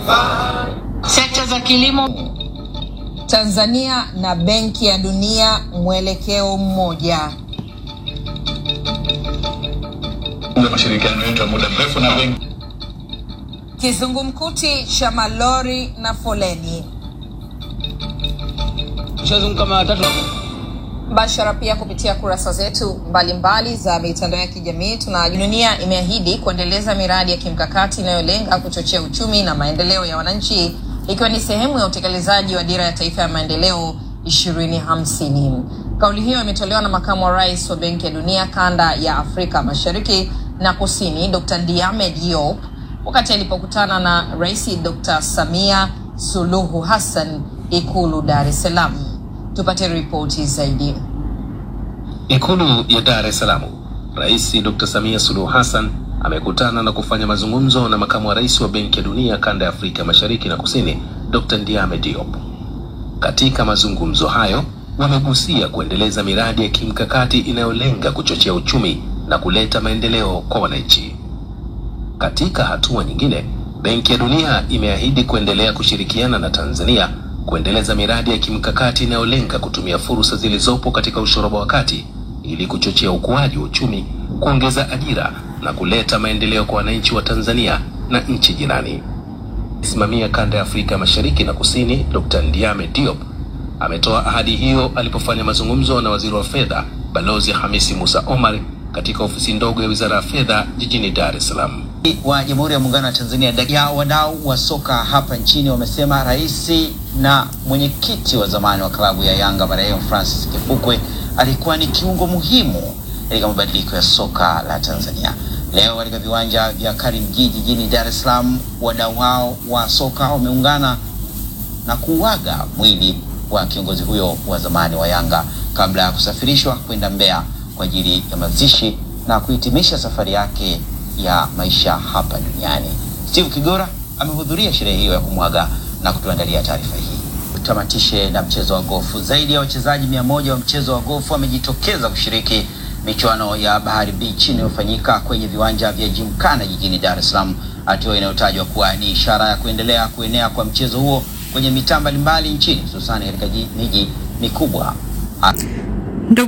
Sekta za kilimo Tanzania na Benki ya Dunia mwelekeo mmoja. mashirikiano yetu ya muda mrefu na benki Kizungumkuti cha malori na foleni. Tushazunguka mara tatu. Mbashara pia kupitia kurasa zetu mbalimbali za mitandao ya kijamii. Tuna dunia imeahidi kuendeleza miradi ya kimkakati inayolenga kuchochea uchumi na maendeleo ya wananchi ikiwa ni sehemu ya utekelezaji wa dira ya taifa ya maendeleo 2050. Kauli hiyo imetolewa na makamu wa rais wa Benki ya Dunia kanda ya Afrika Mashariki na Kusini, Dr. Diame Diop wakati alipokutana na Rais Dr. Samia Suluhu Hassan Ikulu Dar es Salaam. Tupate ripoti zaidi. Ikulu ya Dar es Salaam, Rais Dr. Samia Suluhu Hassan amekutana na kufanya mazungumzo na makamu wa rais wa Benki ya Dunia kanda ya Afrika Mashariki na Kusini, Dr. Ndiame Diop. Katika mazungumzo hayo wamegusia kuendeleza miradi ya kimkakati inayolenga kuchochea uchumi na kuleta maendeleo kwa wananchi. Katika hatua nyingine, Benki ya Dunia imeahidi kuendelea kushirikiana na Tanzania kuendeleza miradi ya kimkakati inayolenga kutumia fursa zilizopo katika ushoroba wa kati ili kuchochea ukuaji wa uchumi, kuongeza ajira na kuleta maendeleo kwa wananchi wa Tanzania na nchi jirani. Simamia kanda ya Afrika Mashariki na Kusini, Dr. Ndiame Diop ametoa ahadi hiyo alipofanya mazungumzo na waziri wa fedha Balozi Hamisi Musa Omar katika ofisi ndogo ya Wizara ya Fedha jijini Dar es Salaam. wa Jamhuri ya Muungano wa Tanzania ya wadau wa soka hapa nchini wamesema rais na mwenyekiti wa zamani wa klabu ya Yanga marehemu Francis Kifukwe alikuwa ni kiungo muhimu katika mabadiliko ya soka la Tanzania. Leo katika viwanja vya Karimjee jijini Dar es Salaam, wadau hao wa soka wameungana na kuuaga mwili wa kiongozi huyo wa zamani wa Yanga kabla ya kusafirishwa kwenda Mbeya kwa ajili ya mazishi na kuhitimisha safari yake ya maisha hapa duniani. Steve Kigora amehudhuria sherehe hiyo ya kumwaga na kutuandalia taarifa hii. Tutamatishe na mchezo wa gofu. Zaidi ya wachezaji mia moja wa mchezo wa gofu wamejitokeza kushiriki michuano ya Bahari Beach inayofanyika kwenye viwanja vya Gymkhana jijini Dar es Salaam, hatua inayotajwa kuwa ni ishara ya kuendelea kuenea kwa mchezo huo kwenye mitaa mbalimbali nchini hususani katika ji- miji mikubwa.